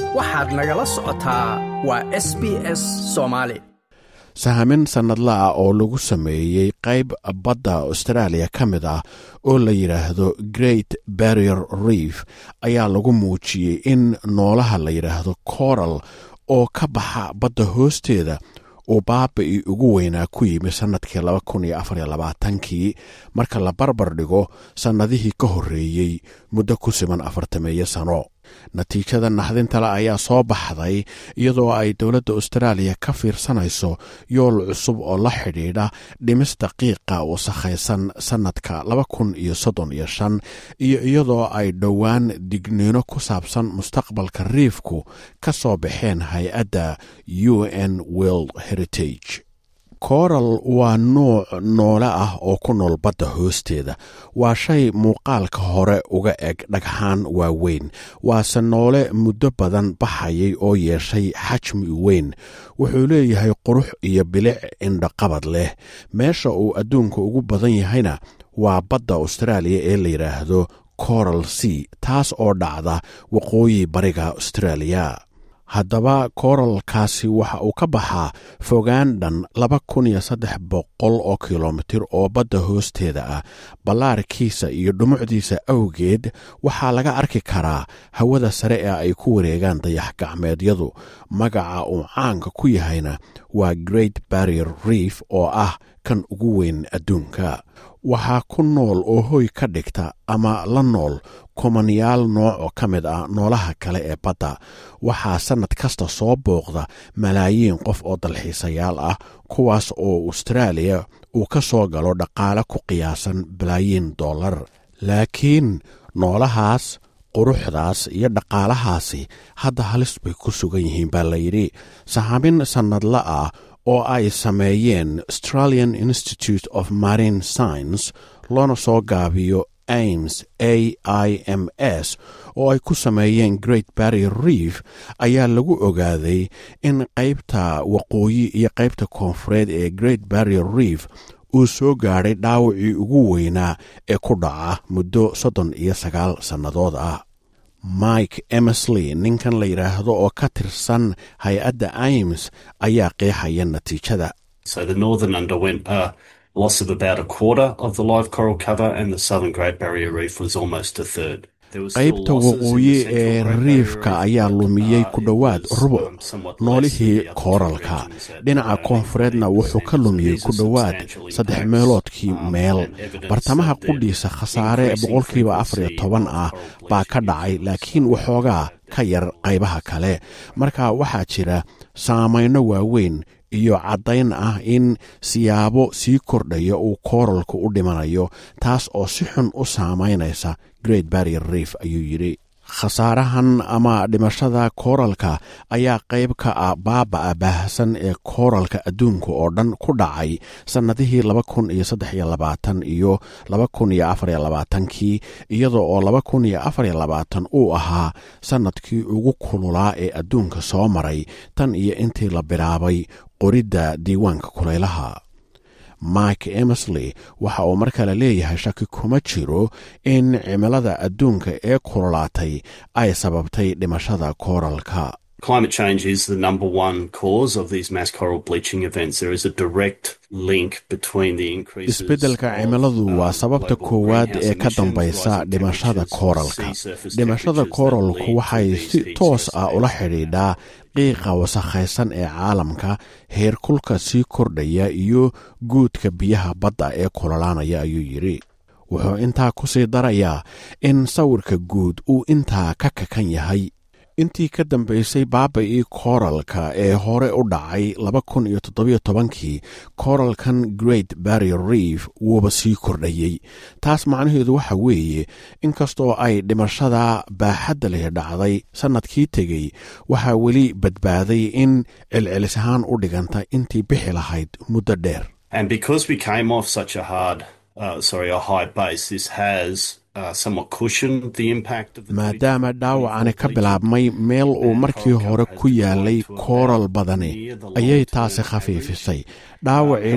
waxaad nagala socotaa waa s b s soomaali sahamin sannadla ah oo lagu sameeyey qayb badda austraaliya ka mid ah oo la yidhaahdo great barrier reef ayaa lagu muujiyey in noolaha la yidhaahdo coral oo ka baxa badda hoosteeda uu baabai ugu weynaa ku yimi sannadkii kii marka la barbar dhigo sannadihii ka horreeyey muddo ku siman afartameeyo sano natiijada naxdintale ayaa soo baxday iyadoo ay dowladda austraaliya ka fiirsanayso yool cusub oo la xidhiidha dhimista qiiqa wasakhaysan sannadka iyo iyadoo ay dhowaan digniino ku saabsan mustaqbalka riifku ka soo baxeen hay-adda u n world heritage coral waa nuuc noole ah oo ku nool badda hoosteeda waa shay muuqaalka hore uga eg dhagxaan waaweyn waase noole muddo badan baxayay oo yeeshay xajmi weyn wuxuu leeyahay qurux iyo bilic indhaqabad leh meesha uu adduunka ugu badan yahayna waa badda austraaliya ee la yidhaahdo coral sea taas oo dhacda waqooyi bariga austraaliya haddaba kooralkaasi waxa uu ka baxaa fogaan dhan laba kun iyo saddex boqol oo kilomitir oo badda hoosteeda ah ballaarkiisa iyo dhumucdiisa awgeed waxaa laga arki karaa hawada sare ee ay ku wareegaan dayax gacmeedyadu magaca uu caanka ku yahayna waa great barrier reef oo ah kan ugu weyn adduunka waxaa ku nool oo hoy ka dhigta ama la nool kumanyaal nooc oo ka mid ah noolaha kale ee badda waxaa sannad kasta soo booqda malaayiin qof oo dalxiisayaal ah kuwaas oo austraaliya uu ka soo galo dhaqaale ku qiyaasan balaayiin dollar laakiin noolahaas quruxdaas iyo dhaqaalahaasi hadda halis bay ku sugan yihiin baa layidhi sahamin sannadla ah oo ay sameeyeen australian institute of marine science loona soo gaabiyo aims a i m s oo ay ku sameeyeen great barrier reef ayaa lagu ogaaday in qaybta waqooyi iyo qaybta koonfureed ee great barrier reef uu soo gaadhay dhaawacii ugu weynaa ee ku dhaca muddo soddon iyo sagaal sannadood ah mike emersley ninkan la yidhaahdo oo ka tirsan hay-adda aims ayaa qeexaya natiijada loss of about a quarter of the live coral cover, and the southern Great Barrier Reef was almost a third. qaybta waqooyi ee riifka ayaa lumiyey ku dhowaad rubuc noolihii kooralka dhinaca koonfureedna wuxuu ka lumiyey ku dhowaad saddex meeloodkii meel bartamaha qudhiisa khasaare boqolkiiba afar iyo toban ah baa ka dhacay laakiin waxoogaa ka yar qaybaha kale marka waxaa jira saamayno waaweyn iyo caddayn ah in siyaabo sii kordhaya uu kooralku u dhimanayo taas oo si xun u saamaynaysa great barrier reef ayuu yidhi khasaarahan ama dhimashada kooralka ayaa qayb ka ah baaba'a baahsan ee kooralka adduunka oo dhan ku dhacay sannadihii laba kun iyo saddex iyo labaatan iyo laba kun iyo afar iyo labaatankii iyadoo oo laba kun iyo afar iyo labaatan uu ahaa sannadkii ugu kululaa ee adduunka soo maray tan iyo intii la bilaabay qoridda diiwaanka kulaylaha mike emersley waxa uu mar kale leeyahay shaki kuma jiro in cimilada adduunka ee kululaatay ay sababtay dhimashada kooralka Climate change is the number one cause of these mass coral bleaching events. There is a direct link between the increases isbeddelka cimiladu waa sababta koowaad ee ka dambaysa dhimashada kooralka dhimashada kooralku waxay si toos ah ula xidhiidhaa qiiqa wasakhaysan ee caalamka heerkulka sii kordhaya iyo guudka biyaha badda ee kulolaanaya ayuu yidhi wuxuu intaa ku sii darayaa in sawirka guud uu intaa ka kakan yahay intii ka dambaysay baaba-ii kooralka ee hore u dhacay laba kun iyo toddobiyo tobankii kooralkan great barrier reef wuuba sii kordhayey taas macnaheedu waxa weeye inkastoo ay dhimashada baaxadda leh dhacday sannadkii tegey waxaa weli badbaaday in celcelis ahaan u dhiganta intii bixi lahayd muddo dheer And because we came off such a hard, uh, sorry, a high base, this has maadaama dhaawacani ka bilaabmay meel uu markii hore ku yaalay kooral badani ayay taasi khafiifisay dhaawacii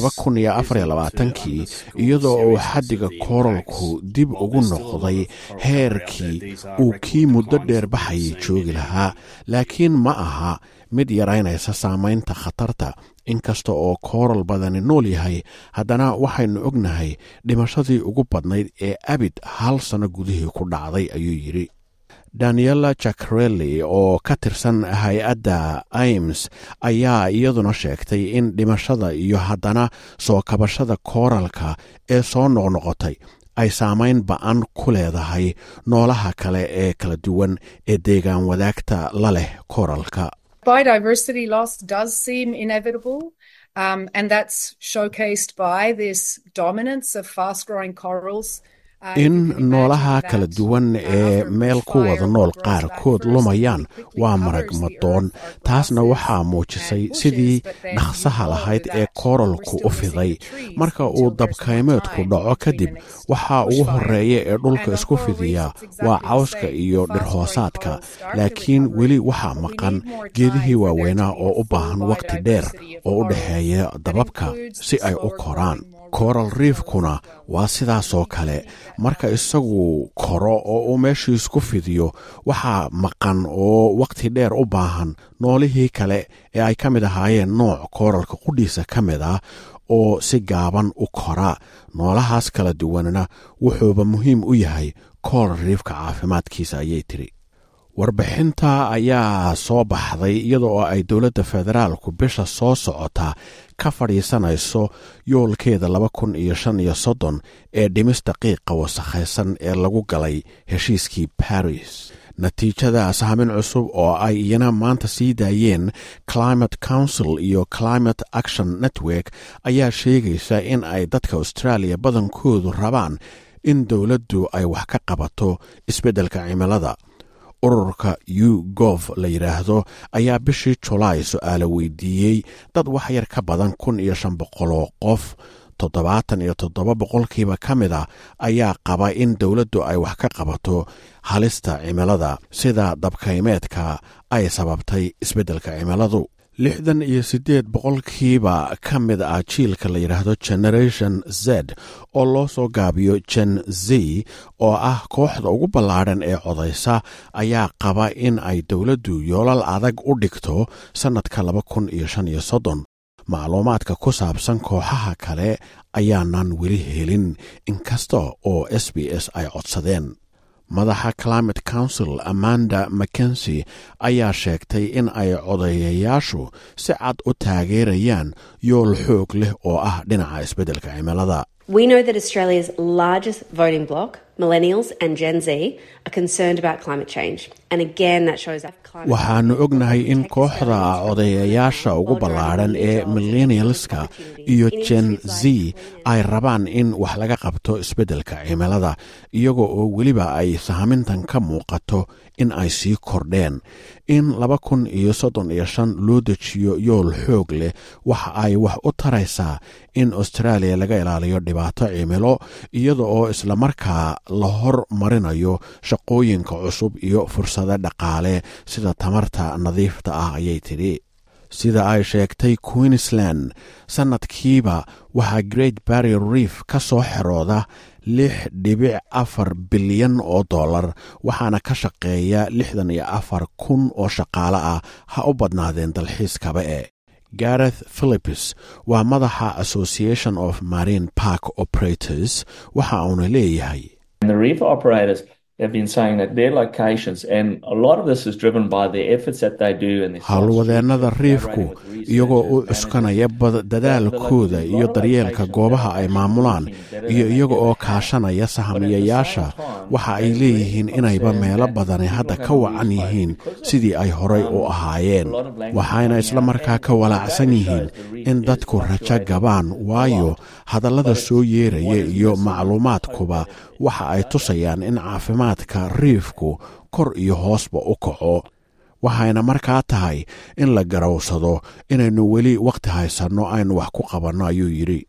dhacay kii iyadoo uu xaddiga kooralku dib ugu noqday heerkii uu kii muddo dheer baxayay joogi lahaa laakiin ma aha mid yaraynaysa saamaynta khatarta inkasta oo kooral badani nool yahay haddana waxaynu ognahay dhimashadii ugu badnayd ee abid hal sanno gudihii ku dhacday ayuu yidhi daniela jacarelli oo ka tirsan hay-adda aims ayaa iyaduna sheegtay in dhimashada iyo haddana soo kabashada kooralka ee soo noqnoqotay ay saamayn ba-an ku leedahay noolaha kale ee kala duwan ee deegaan wadaagta la leh kooralka biodiversity loss does seem inevitable, um, and that's showcased by this dominance of fast growing corals. in noolaha kala duwan ee meel ku wada nool qaarkood lumayaan waa marag madoon taasna waxaa muujisay sidii dhaqsaha lahayd ee kooralku u fiday marka uu dabkaymeedku dhaco kadib waxaa ugu horeeya ee dhulka isku fidiya waa cawska iyo dhirhoosaadka laakiin weli waxaa maqan geedihii waaweynaa oo u baahan waqti dheer oo u dhexeeya dababka si ay u koraan kooral riifkuna waa sidaasoo kale marka isagu koro oo uu meeshii isku fidiyo waxaa maqan oo wakhti dheer u baahan noolihii kale ee ay ka mid ahaayeen nooc kooralka qudhiisa ka mid ah oo si gaaban u kora noolahaas kala duwanna wuxuuba muhiim u yahay kooral riifka caafimaadkiisa ayay tiri warbixinta ayaa soo baxday iyada oo ay dowladda federaalku bisha soo socota ka fadhiisanayso yoolkeeda laba kun iyo shan iyo soddon ee dhimis daqiiqa wasakhaysan ee lagu galay heshiiskii baris natiijada sahmin cusub oo ay iyana maanta sii daayeen climate council iyo climate action network ayaa sheegaysa in ay dadka australia badankoodu rabaan in dowladdu ay wax ka qabato isbeddelka cimilada ururka u gov la yidhaahdo ayaa bishii julaay su-aalo weydiiyey dad wax yar ka badan kun iyo shan boqoloo qof toddobaatan iyo toddoba boqolkiiba ka mid a ayaa qaba in dowladdu ay wax ka qabato halista cimilada sida dabkaymeedka ay sababtay isbeddelka cimiladu lixdan iyo siddeed boqolkiiba ka mid ah jiilka la yidhaahdo generation z oo loo soo gaabiyo gen z oo ah kooxda ugu ballaadhan ee codaysa ayaa qaba in ay dowladdu yoolal adag u dhigto sannadka laba kun iyo shan iyo soddon macluumaadka ku saabsan kooxaha kale ayaanan weli helin inkasta oo s b s ay codsadeen madaxa climate council amanda mackensi ayaa sheegtay in ay codayayaashu si cad u taageerayaan yool xoog leh oo ah dhinaca isbeddelka cimilada We know that Australia's largest voting bloc, millennials and Gen Z, are concerned about climate change. And again, that shows that climate waxaannu ognahay in kooxda codayayaasha ugu ballaadhan ee millennialska iyo gen z ay rabaan in wax laga qabto isbeddelka cimilada iyaga oo weliba ay sahmintan ka muuqato in ay sii kordheen in laba kun iyo soddon iyo shan loo dejiyo yool xoog leh waxa ay wax u taraysaa in australia laga ilaaliyo dhibaato cimilo iyada oo islamarkaa la hor marinayo shaqooyinka cusub iyo fursado dhaqaale sida tamarta nadiifta ah ayay tidhi sida ay sheegtay queensland sannadkiiba waxaa great barrier reef ka soo xerooda lix dhibic afar bilyan oo dollar waxaana ka shaqeeya lixdan iyo afar kun oo shaqaale ah ha u badnaadeen dalxiiskaba e gareth philips waa madaxa association of marine park operators waxa uuna leeyahay And the reef operators have been saying that their locations, and a lot of this is driven by the efforts that they do and their howlwadeennada riifku iyagoo u cuskanaya dadaalkooda iyo daryeelka goobaha ay maamulaan iyo iyaga oo kaashanaya sahamiyayaasha waxa ay leeyihiin inayba meelo badani hadda ka wacan yihiin sidii ay horay u ahaayeen waxayna isla markaa ka walaacsan yihiin in dadku rajo gabaan waayo hadallada soo yeeraya iyo macluumaadkuba waxa ay tusayaan in caafimaadka riifku kor iyo hoosba u kaco waxayna markaa tahay in la garowsado inaynu weli wakhti haysanno aynu wax ku qabanno ayuu yidhi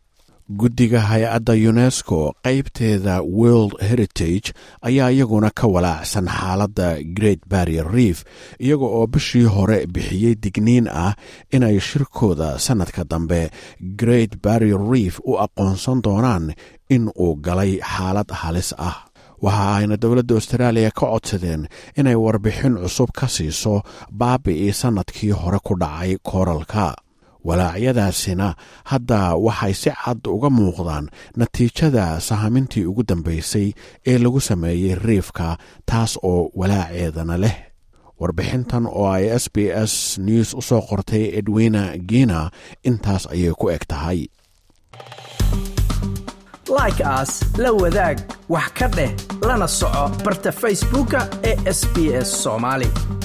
guddiga hay-adda unesco qaybteeda world heritage ayaa iyaguna ka walaacsan xaaladda great barrier reef iyaga oo bishii hore bixiyey digniin ah inay shirkooda sannadka dambe great barrier reef u aqoonsan doonaan in uu galay xaalad halis ah waxa ayna dowladda austraaliya ka codsadeen inay warbixin cusub ka siiso baabi'ii sannadkii hore ku dhacay kooralka walaacyadaasina hadda waxay si cad uga muuqdaan natiijada sahamintii ugu dambaysay ee lagu sameeyey riifka taas oo walaaceedana leh warbixintan oo ay s b s news u soo qortay edwina gina intaas ayay ku eg tahay like aas la wadaag wax ka dheh lana soco barta facebooka ee sb s soomaali